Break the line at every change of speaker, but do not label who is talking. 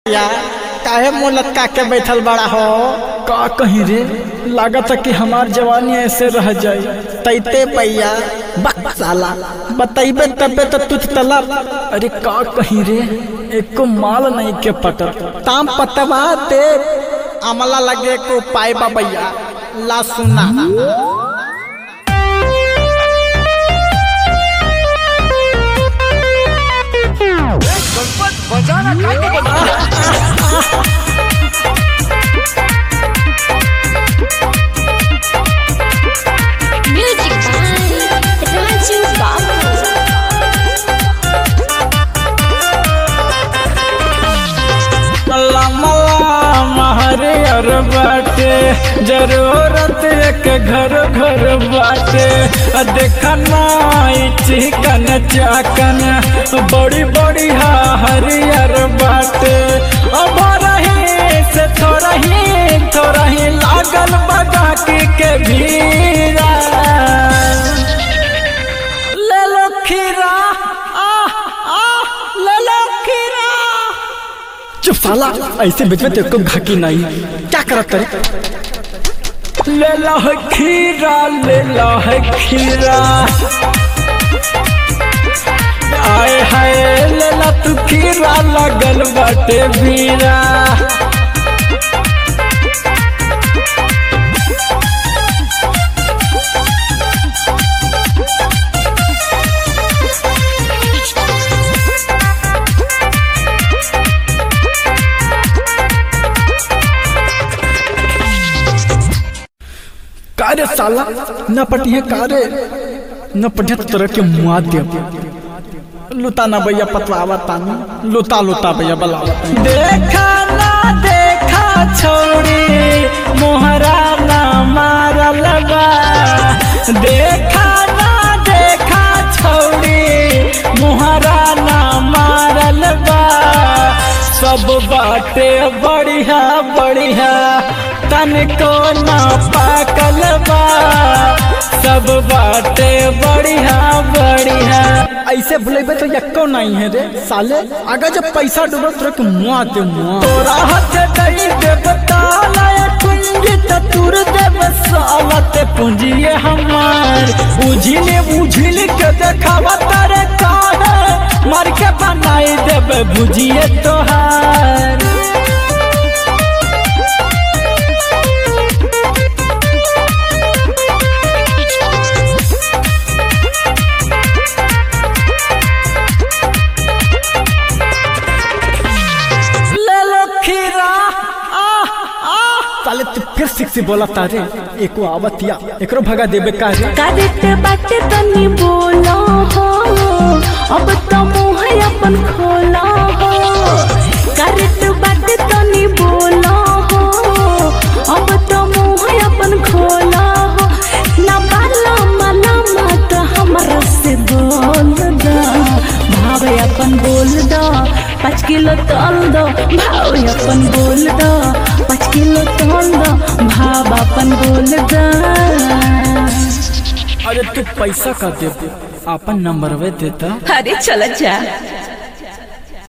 या काहे मुंह लटका के बैठल बड़ा हो
का कहीं रे लागत कि हमार जवानी ऐसे रह जाए
तैते पैया बक साला बतैबे तबे तो तुझ तलब
अरे का कहीं रे एको माल नहीं के पटल
ताम पतवा दे अमला लगे को पाए बबैया ला सुना
Music by Raju Babu.
हरियर बाटे जरूरत एक घर घर बाटे देखना चिकन चाकन बड़ी बड़ी हरियर बाटे अब रही से थोड़ा ही थोड़ा ही लागल बगा के भीड़ा ले लो खीरा आ आ ले लो खीरा चुप साला ऐसे बेचबे तो को घाकी नहीं क्या करत रे ले लो है खीरा ले लो है खीरा आए हाय ले ला तू खीरा लगल बाटे बीरा कारे साला न पटिए कारे न पटिए तो तरह के मुआ दे लुता ना भैया पतवावा तानी लुता लुता भैया बला देखा ना देखा छोड़ी मोहरा ना मारल बा देखा ना देखा छोड़ी मोहरा ना मारल बा सब बाटे बढ़िया बढ़िया तनको ना पाकल बा सब बाटे बढ़िया बढ़िया ऐसे भुलेबे तो यक्को नहीं है रे साले अगर जब पैसा डूबे तो के मुआ दे मुआ तोरा हाथ दई देव ताला कुंजी त तुर देव सावत पूंजिए हमार उझिले उझिल के देखावा तारे काहे मार के बनाई देव भुजिए तोहार ले लो खीरा आ आ साले तू फिर सिक से बोला तारे एको आवतिया एकरो भगा देबे का रे
करत बाटे तनी बोलो हो अब तो मुँह अपन खोला हो करत बाटे तनी बोलो हो अब तो मुँह अपन खोला हो ना बाला मना मत हमरा से बोल दो भाव अपन बोल दो पाँच किलो तल दो भाव अपन बोल दो पाँच किलो तल दो भाव अपन बोल दो
अरे तू पैसा का देबे अपन नंबर वे देता
अरे चल जा